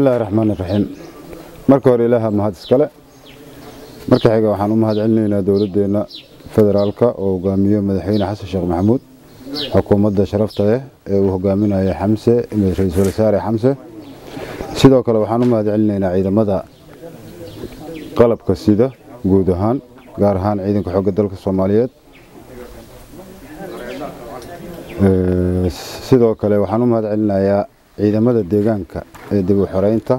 bismillahi raxmaani raxiim marka hore ilaaha mahad iskale marka xiga waxaan u mahad celinaynaa dowladdeena federaalka oo hogaamiyo madaxweyne xasan sheekh maxamuud xukuumadda sharafta leh ee uu hogaaminaya xamse ra-iisul wasaare xamse sidoo kale waxaan u mahad celinaynaa ciidamada qalabka sida guud ahaan gaar ahaan ciidanka xoogga dalka soomaaliyeed sidoo kale waxaan u mahad celinayaa ciidamada deegaanka ee dib u xoreynta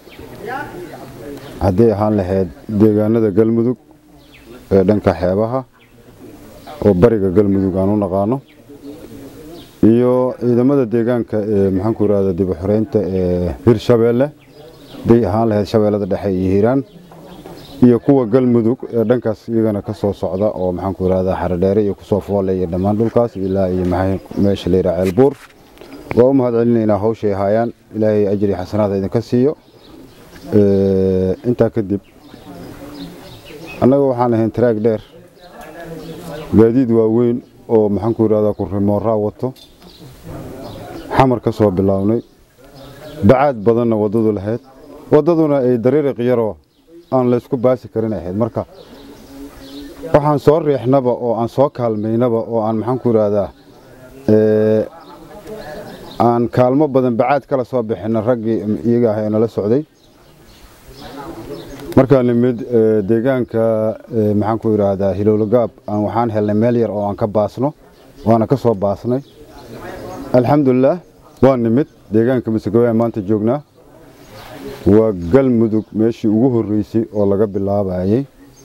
hadday ahaan lahayd deegaanada galmudug ee dhanka xeebaha oo bariga galmudug aan u naqaano iyo ciidamada deegaanka ee maxaanku irahda dib u xoreynta ee hirshabeelle hadday ahaan lahayd shabeellada dhexe iyo hiiraan iyo kuwa galmudug ee dhankaas iyagana ka soo socda oo maxaanku irahda xaradheere iyo kusoo foole iyo dhammaan dhulkaas ilaa iyo meesha la yidhaha ceelbuur waa u mahad celinaynaa hawshay haayaan ilaahay ajri xasanaada idinka siiyo intaa kadib annaga waxaan ahayn taraag dheer gaadiid waaweyn oo maxaanku irahdaa kurrimooraa wato xamar ka soo bilownay bacaad badanna waddadu lahayd waddaduna ay dariiriq yaroo aan laysku baasi karin ahayd marka waxaan soo riixnaba oo aan soo kaalmaynaba oo aan maxaanku irahdaa aan kaalmo badan bacaad kala soo bixina raggii iyaga ah ee nala socday markaan nimid deegaanka maxaanku idhaahdaa hilowlagaab aan waxaan helnay meel yar oo aan ka baasno waana ka soo baasnay alxamdulilaah waa nimid deegaanka masagawaan maanta joognaa waa galmudug meeshii ugu horreysay oo laga bilaabayey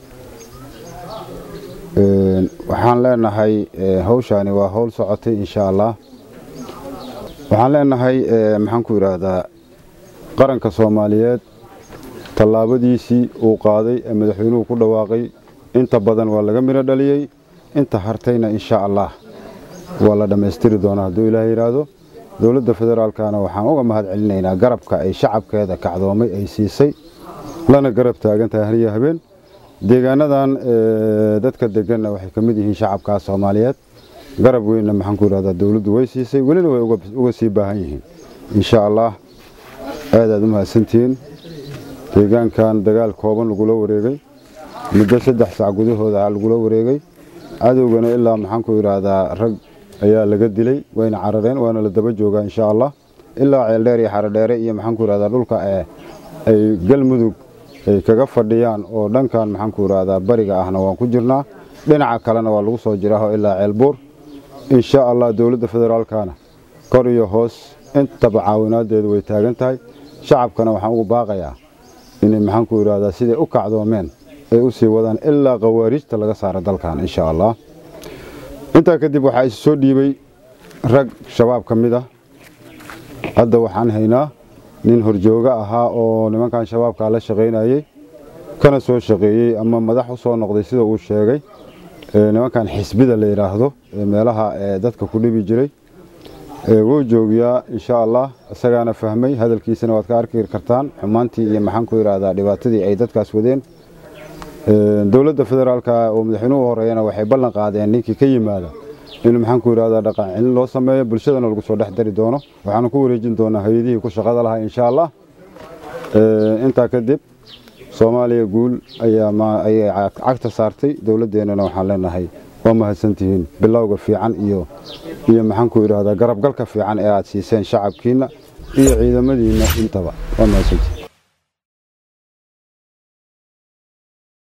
waxaan leenahay hawshaani waa hawl socotay insha allah waxaan leenahay maxaanku idhaahdaa qaranka soomaaliyeed tallaabadiisii uu qaaday ee madaxweynuhu ku dhawaaqay inta badan waa laga midho dhaliyey inta hartayna insha allah waa la dhammaystiri doonaa hadduu ilaah yidhaahdo dowladda federaalkana waxaan uga mahad celinaynaa garabka ay shacabkeeda kacdoomay ay siisay lana garab taagan tahay hariya habeen deegaanadan dadka deganna waxay ka mid yihiin shacabkaa soomaaliyeed garab weynna maxaanku idhahdaa dowladdu way siisay welina way uga sii baahan yihiin insha allah aadaad u mahadsantihiin deegaankan dagaal kooban lagula wareegay muddo saddex sac gudahooda lagula wareegay cadowgana ilaa maxaanku idhaahdaa rag ayaa laga dilay wayna carareen waana la daba joogaa insha allah ilaa ceeldheer iyo xarodheere iyo maxaanku idhahdaa dhulka ay galmudug ay kaga fadhiyaan oo dhankan maxaanku idhahdaa bariga ahna waan ku jirnaa dhinaca kalena waa lagu soo jiraaho ilaa ceelbuur insha allah dowladda federaalkana kor iyo hoos intaba caawinaadeedu way taagan tahay shacabkana waxaan ugu baaqayaa inay maxaanku idhahdaa siday u kacdoomeen ay u sii wadaan ilaa khawaarijta laga saara dalkan insha allah intaa kadib waxaa is soo dhiibay rag shabaab ka mid ah hadda waxaan haynaa nin horjooga ahaa oo nimankan shabaabkaa la shaqaynayey kana soo shaqeeyey ama madax u soo noqday sida uu sheegay nimankan xisbida la yidhaahdo meelaha dadka ku dhibi jiray wuu joogiyaa insha allah isagaana fahmay hadalkiisana waad ka arki kartaan xumaantii iyo maxaanku idhaahdaa dhibaatadii ay dadkaas wadeen dowladda federaalka oo madaxweynuhu horeeyana waxay ballan qaadeen ninkii ka yimaada in maxaanku idhahdaa dhaqan celin loo sameeyo bulshadana lagu soo dhex dari doono waxaanu ku wareejin doonaa hay-adihii ku shaqada lahaa insha allah intaa kadib soomaaliya guul ayay cagta saartay dowladdeennana waxaan leenahay waa mahadsantihiin bilowga fiican iyo iyo maxaanku idhahdaa garabgalka fiican ee aad siiseen shacabkiinna iyo ciidamadiinna intaba waa mahadsantihiin